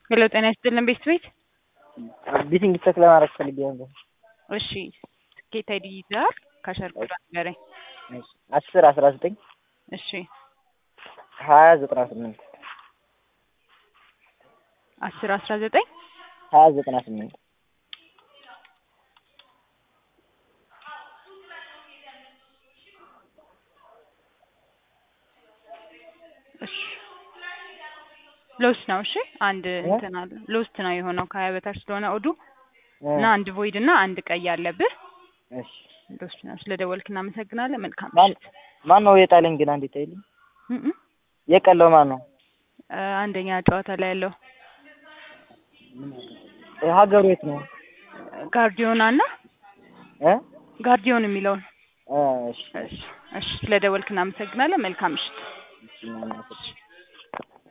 ሄሎ ጤና ይስጥልን ቤት ቤት ቢቲንግ ቼክ ለማድረግ ፈልጌ ነበር። እሺ ትኬት አይዲ ይዘሃል? ካሸር ቁጥር ንገረኝ። አስር አስራ ዘጠኝ እሺ ሀያ ዘጠና ስምንት አስር አስራ ዘጠኝ ሀያ ዘጠና ስምንት እሺ ሎስት ነው። እሺ አንድ እንትን አለ ሎስት ነው የሆነው ከሀያ በታች ስለሆነ ኦዱ እና አንድ ቮይድ እና አንድ ቀይ አለብህ። እሺ ሎስት ነው። ስለደወልክ እናመሰግናለን። መልካም ማን ምሽት። ማን ነው የጣለኝ ግን አንዴ ታይልኝ እም እም። የቀለው ማን ነው? እ አንደኛ ጨዋታ ላይ ያለው ሀገሩ የት ነው? ጋርዲዮና እና እ ጋርዲዮን የሚለውን እ እሺ እሺ እሺ ስለደወልክ እናመሰግናለን። መልካም ምሽት። እሺ